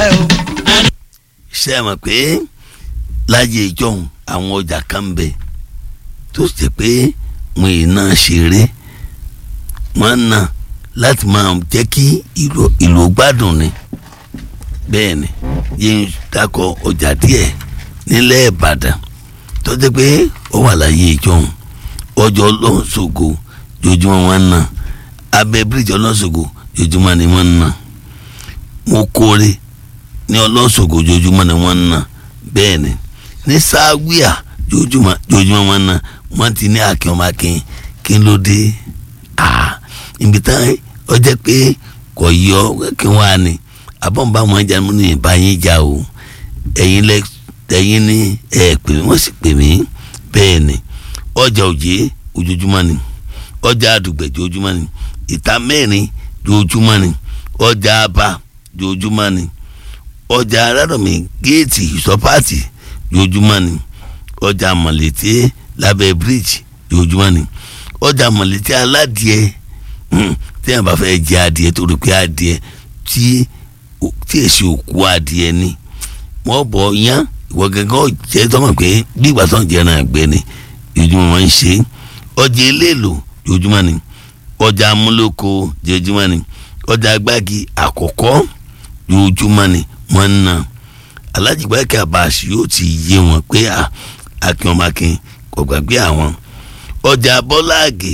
ẹ o. ṣé ẹ mọ̀ pé láyé ìjọhún àwọn ọjà kan ń bẹ tó ṣe pé wọn ì náà ṣeré wọn náà láti máa jẹ́ kí ìlú ìlú gbádùn ni bẹ́ẹ̀ ni yín dákọ̀ ọjà díẹ̀ nílẹ̀ Ìbàdàn tó jẹ́ pé ó wà láyé ìjọhún ọjọ́ ọlọ́sọ̀gọ̀ jojúmọ́ wọn náà abẹ́ bíríjì ọlọ́sọ̀gọ̀ jojúmọ́ ni wọ́n náà mo kórè ní ọlọ́sọ̀gọ̀ jojúmọ́ ni wọ́n náà bẹ́ẹ̀ ni ní sáwíà jojúmọ́ jojúmọ́ wọn náà wọ́n ti ní akin ọmọ akin kí ló dé ah ibi tán ọjọ́ pé kò yọ kí wọ́n á ní abọ́nba wọn jà mú ní ìbáyín jà o ẹ̀yin lẹ ẹ̀yin ní ẹ̀ pè mí wọ́n sì pè mí bẹ́ẹ̀ ni ọjà òjé ojoojúmọ́ ni ọjà àdùgbẹ̀ jojúmọ́ ni ìta mẹ́rin jojúmọ́ ni ọjà aba jojúmọ́ ni ọjà arárọ̀mí géètì ìsọpáàtì jojúmọ́ ni ọjà mọ̀lẹ́tì lábẹ́ bíríìjì jojúmọ́ ni ọjà mọ̀lẹ́tì aládìẹ tí yẹn bá fẹ́ jẹ adìẹ tó rí pé adìẹ tí tí èsì òkú adìẹ ni wọ́n bọ̀ yán ìwọ gẹ́gẹ́ jẹ́ tọ́mọ̀ pé bí ìgbà tó ń jẹ́ náà gbé ni jojúmọ́ wọn ń ṣe ọjà eléèlò jojúmọ́ ni ọjà amúlòkọ jojúmọ́ ni ọjà agbági àkọ́kọ́ jojúmọ́ ni wọ́n ń ná alájìgbákẹ́ àbáṣe yóò ti yé wọn pé akin ọmọ akin kò gbàgbé àwọn ọjà bọ́láàgì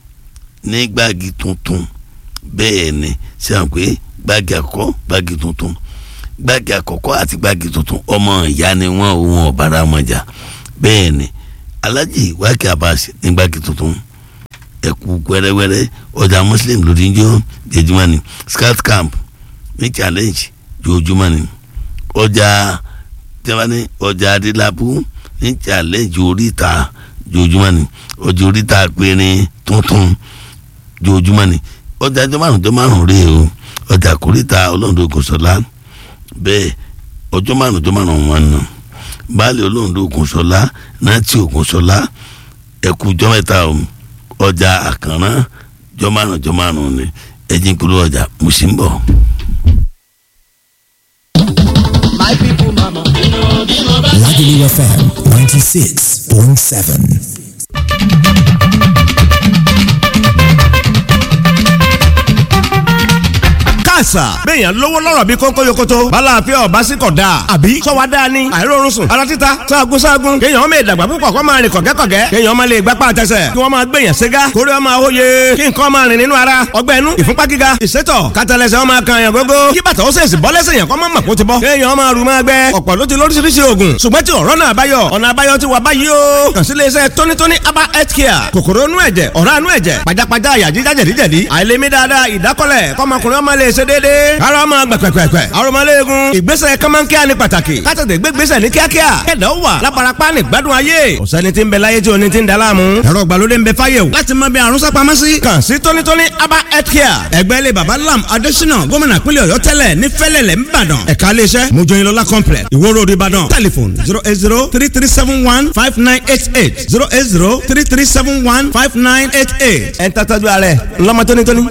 ní gbági tuntun bẹ́ẹ̀ ni ṣe hàn pé gbági àkọ́kọ́ gbági tuntun gbági àkọ́kọ́ àti gbági tuntun ọmọ ìyá ni wọ́n òun ọ̀bára wọn jà bẹ́ẹ̀ ni alájì wákẹ́ àbáṣe ní gbági tuntun ẹ̀kú wẹ́rẹ́wẹ́rẹ́ ọjà muslim lórí ń jó jẹjúmọ́ ni scout camp ní challenge jojúmọ́ ni ọjà tẹ́wọ́nì ọjà adélábù ní challenge oríta jojúmọ́ ni ọjà oríta péré tuntun jojúmọ́ ni ọjà ọjọ́ márùn ọjọ́ márùn rèé o ọjà kórìíta olóńdó ògùnṣọlá bẹ́ẹ̀ ọjọ́ márùn ọjọ́ márùn wọn nà baálé olóńdó ògùnṣọlá náàtì ògùnṣọlá ẹ̀kú ọjọ́ mẹ́ta o ọjà àkànrán ọjọ́ márùn ọjọ́ márùn ni ẹ̀jìn kúrò ọjà mùsùlùmí. my people mama. Lagelu FM 96.7. àṣà béèyàn lówó lọ́rọ̀ bí kónkó yokoto bala àfẹ́ ọ̀bá sí kọ̀ dáa àbí sọ́wọ́ dáa ni àìrórun sùn ara títa sáàgùn sáàgùn kéèyàn ọmọ ìdàgbà púpọ̀ kọ́ máa rìn kọ̀gẹ́kọ̀gẹ́ kéèyàn ọmọ lè gbapá àtẹsẹ̀ kí wọ́n máa gbèyàn ségá kórè ọmọ àwòye kí nǹkan máa rìn nínú ara ọgbẹ́ inú ìfúnpá gíga ìsétọ̀ kátàlẹ́sẹ̀ ọmọ kan yàn gógó kí bàtà ó sèṣì bọ́ lẹ́sẹ̀ yàn kọ́ máa mọ̀ kó ti bọ́ kéèyàn máa rù máa gbẹ ọ̀pọ̀ ló ti lóríṣiríṣi oògùn ṣùgbọ́n tí ọ̀rọ̀ náà báyọ̀ ọ̀nà àbáyọ ti wà báyìí o kàn sí iléeṣẹ́ tónítóní aba health care kòkòrò inú ẹ̀jẹ̀ ọ̀rá inú ẹ̀jẹ̀ pajápajá àyà jíjá jẹ̀díjẹ̀dí àìlèmí dáadáa ìdákọ́lẹ̀ kọ́mọkùnrin ọmọ lè ṣe déédéé ara ọmọ gbẹ̀pẹ̀pẹ̀pẹ̀ arọmọléegun ìgbésẹ̀ kọ́mọ́nkíá ni pàtàkì kátàtẹ̀ gbégbésẹ̀ ní kíákíá kẹ̀dá wà lábarapá ní gbádùn ayé ọ̀sẹ́ni tí ń bẹ láyé tí oní ti ń daláàmú ẹ̀rọ ìgbàlódé ń bẹ fáyé o láti mọ bí àrùn sápamọ́ sí. kàn sí tónítóní aba health care ẹgbẹ́ ilé baba lam adésínà gómìnà pínlẹ̀ ọ̀yọ́ tẹ́lẹ̀ ní fẹ́lẹ̀lẹ̀ ńbàdàn ẹ̀ka iléeṣẹ́ mojoyinlola complex ìwó road ìbàdàn telephone zero eight zero three three seven one five nine eight eight zero eight zero three three seven one five nine eight eight ẹ̀ ń tàtàjú ààrẹ ńlọmọ tónítóní.